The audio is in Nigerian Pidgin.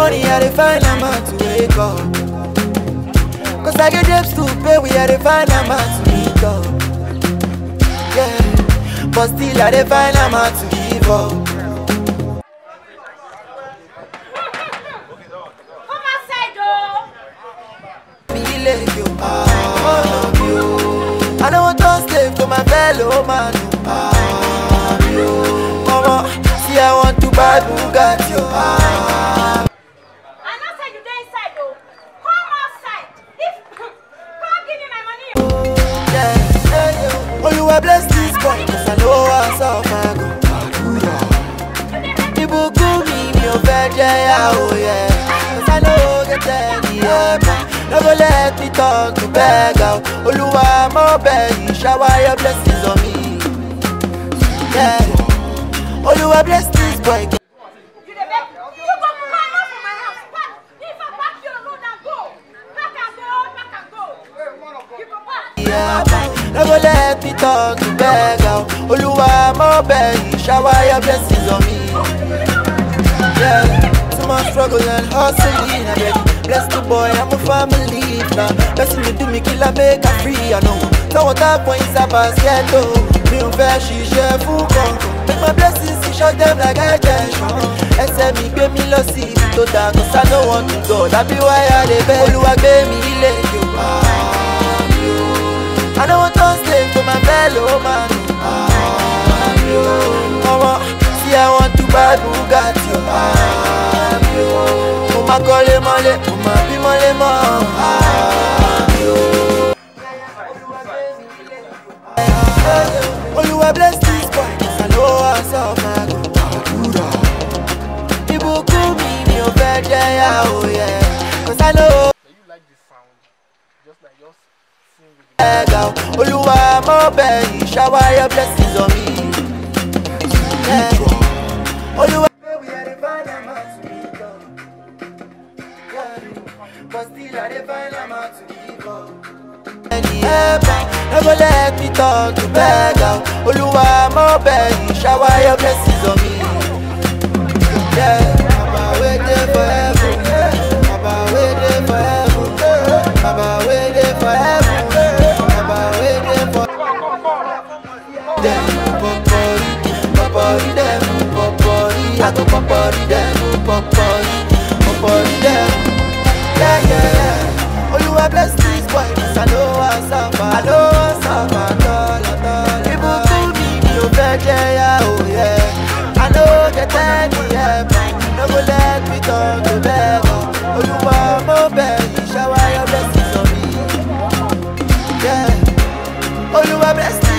money, I dey find a man to wake up. Cause I get debts to pay, we I dey find a man to meet up. Yeah, but still I dey find a man to give up. Come outside, oh. Me like you, ah, you. I don't want to slave to my fellow man, ah, you. Mama, see I want to buy Bugatti, ah. I know say you dey inside, oh. Come outside. If come give me my money. Yeah, yeah, yeah. Oluwa bless this boy, cause I know I suffer go. Ìbùkún mi mi ò fẹ́ jẹ́ yàwó yẹ. Cause I know get any help. No go let me turn to beggar. Olúwa mo bẹ̀ yìí, shower your blessings on me. Yeah. Olúwa bless this boy. You dey beg. You go come out from my house. Pack. If I pack your load and go. Pack and go. Pack and go. You go pack. Yeah, no go let me turn to beggar. Olúwa mo bẹ̀ yìí, shower your blessings on me. Yeah, too much struggle and hustling. I beg, bless the boy, I'm a family now. Blessing me do me kill I make her free. I know. No one talk when it's a basket oh. Me ò fẹ́ ṣiṣẹ́ fún kankan. Make my blessings to shut them like attention. Ẹsẹ̀ mi gbé mi lọ sí ibi tó dáa. Cause I no want to go. That be why I dey beg. Olúwa gbé mi ilé Yorùbá. I don't want to slave to my fellow man. Mama, see I want to buy Bugatti. Mo ma kọ́lé mọ́lé, mo ma bí mọ́lé mọ́. Olúwa bless this boy, cause I know I suffer go. Ìbùkún mi ni ò fẹ́ jẹ́ yàwó yẹ. Cause I know Now you like this sound, just like just sing with the ẹ̀gà olúwa mọ́ bẹ̀ yìí shower your blessings on me. Yeah. olúwa. No go let me turn to beggar. Olúwa mọ́ bẹ̀ yìí shower your blessings on me. Yeah. Baba wey dey for heaven. Baba wey dey for heaven. Baba wey dey for heaven. Baba wey dey for dem popori, popori dem popori. I go popori dem popori, popori dem. Yeah, yeah, yeah. Olúwa bless this boy, 'cause I know I suffer. I know I suffer at all, at all. Ìbùkún mi mi ò fẹ́ jẹ́ yàwó, yeah. I no get any help. No go let me turn to beggar. Olúwa mo bẹ̀ yìí, shower your blessings on me. Yeah. Olúwa bless